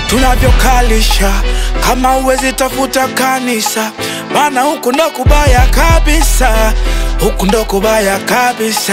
tunavyokalisha kama uwezi tafuta kanisa maana huku ndo kubaya kabisa huku ndo kubaya kabisa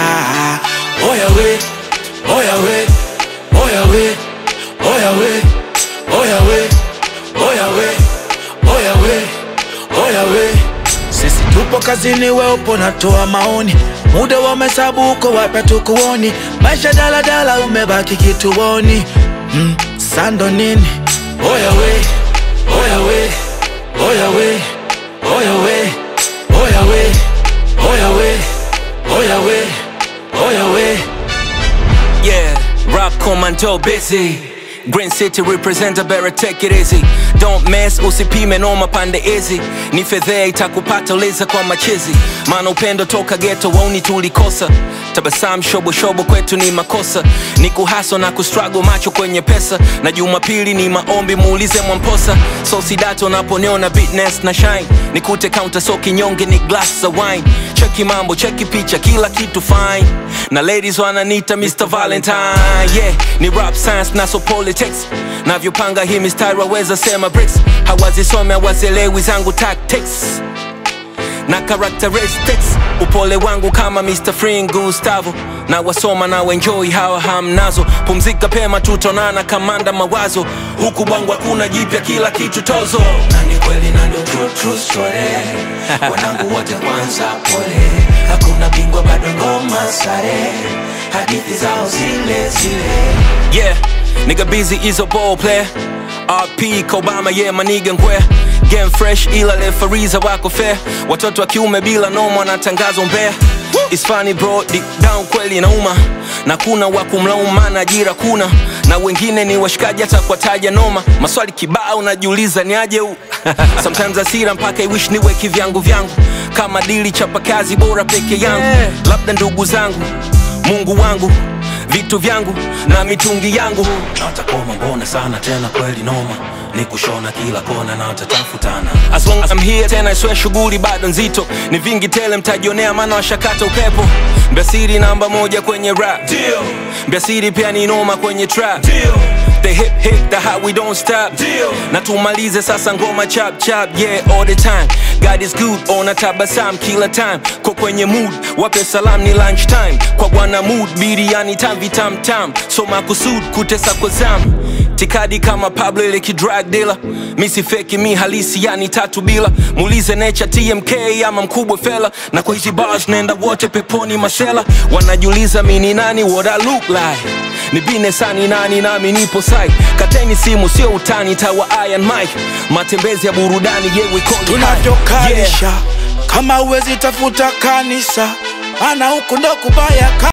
oya we oya we oya we oya we oya we oya we oya we oya we sisi tupo kazini we upo natoa maoni muda wa mahesabu uko wapi tukuoni maisha daladala umebaki kituoni mm, sando nini oya we oya we oya we oya we oya we oya we oya we oya we Yeah, rap commando busy. Green City representer better take it easy. Don't mess, usipime noma pande easy. Ni fedhea itakupata uliza kwa machizi. Maana upendo toka ghetto wauni tulikosa. Tabasamu shobo shobo kwetu ni makosa. Ni kuhaso na kustruggle macho kwenye pesa. Na Jumapili ni maombi muulize Mwamposa. So sidato naponiona bitness na shine. Nikute counter so kinyonge ni glass za wine. Cheki mambo, cheki picha, kila kitu fine. Na ladies wananita Mr. Valentine. Yeah, ni rap science na so politics. Navyopanga hii mistari waweza sema bricks. Hawazisome hawazielewi zangu tactics na characteristics upole wangu kama Mr. Free Gustavo na wasoma na enjoy hawa hamnazo pumzika pema tutonana kamanda mawazo huku bwangu hakuna jipya kila kitu tozo na ni kweli na ndo true, true story wanangu wote kwanza pole hakuna bingwa bado ngoma sare hadithi zao zile zile yeah nigga busy is a ball player RP Kobama yeah maniga ngwe game fresh ila refariza wako fair watoto wa kiume bila noma wanatangazo mbea It's funny bro deep down kweli nauma na kuna wa kumlaumu maana ajira kuna na wengine ni washikaji hata kwa taja noma maswali kibao unajiuliza ni aje huu sometimes asira mpaka iwish niwe kivyangu vyangu kama dili chapa kazi bora peke yangu labda ndugu zangu mungu wangu vitu vyangu na mitungi yangu na watakoma mbona sana tena kweli noma ni kushona kila kona na watatafutana as long as I'm here tena iswe shughuli bado nzito ni vingi tele mtajionea maana washakata upepo mbiasiri namba moja kwenye rap Deal, mbiasiri pia ni noma kwenye trap deal, the hip hip the how we don't stop Deal. na tumalize sasa ngoma chap chap yeah all the time God is good ona tabasam kila time kwa kwenye mood wape salam ni lunch time kwa bwana mood biriani tam vitam tam so makusud kutesa kwa zam tikadi kama Pablo ile kidrag dealer mi si feki mi halisi yani tatu bila muulize nature TMK ama mkubwa fela na kwa hizi bars nenda wote peponi masela wanajiuliza mi ni nani what I look like ni bine sani nani nami nipo sai kateni simu sio utani tawa iron mic matembezi ya burudani yeah, we call it high. tunavyokalisha kama uwezi tafuta kanisa maana huku ndo kubaya ka